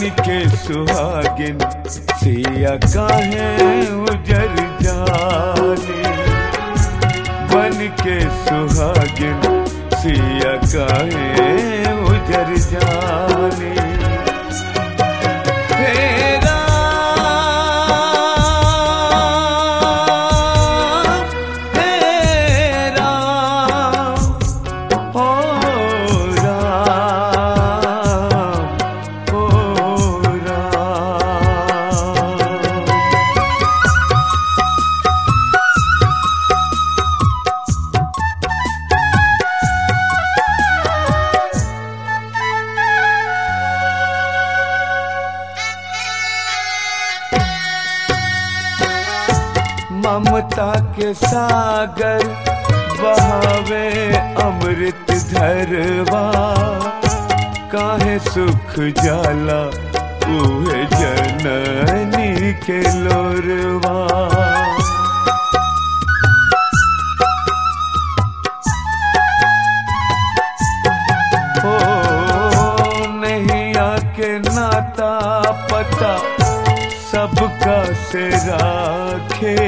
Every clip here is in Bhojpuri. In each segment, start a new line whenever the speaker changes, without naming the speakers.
के सुहागिन सिया काहे उजर जाने बन के सुहागिन सिया काहे उजर जाने हे राम, हे राम, ओ राम, ओ राम। ममता के सागर बहावे अमृत धरवा काहे सुख जाला उहे जननी के लोरवा हो नहीं आके नाता पता सबका से राखे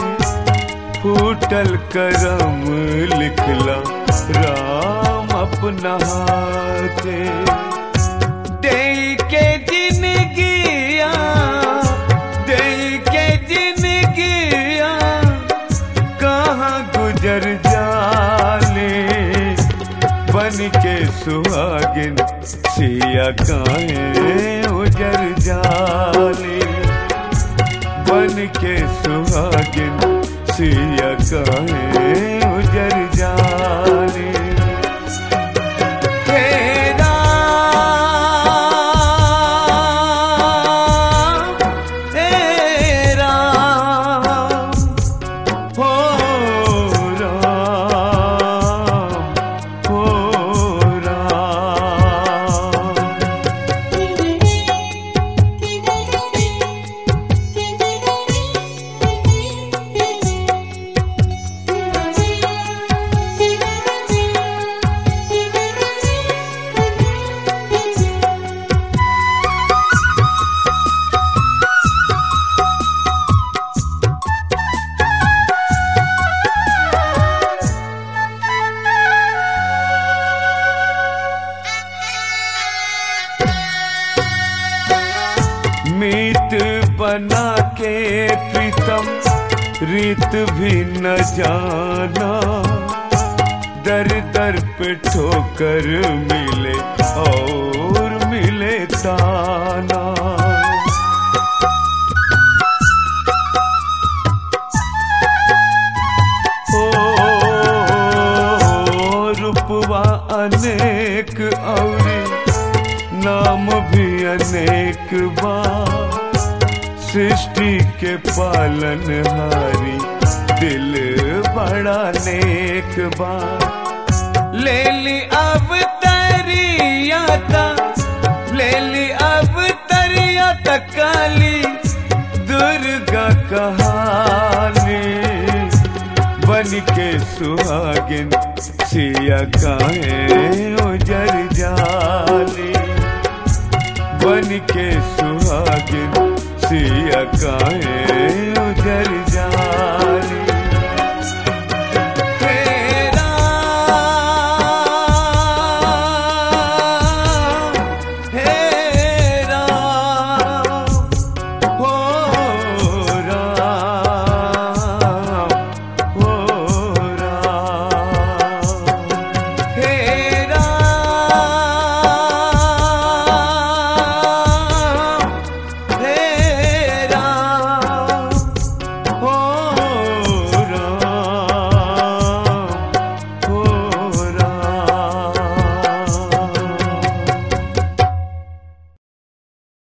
फूटल करम लिखला राम अपना हाथे दे के जिनगिया दे के जिनगिया कहाँ गुजर जाले बन के सुहागिन सिया काहे उजर जाले बन के सुहागिन सिया काहे उजर जाले हे राम, हे राम, हो राम, हो राम। मीत बना के प्रीतम रीत भी न जाना दर दर पे ठोकर मिले और मिले ताना ओ रूपवा अनेक औरी नाम भी अनेक बा सृष्टि के पालन हारी दिल बड़ा नेक बा ले ली अब तरियाता ले ली अब तरियाता काली दुर्गा कहानी बन के सुहागिन सिया काहे उजर जाली बन के सुहागिन सिया काहे उजर जा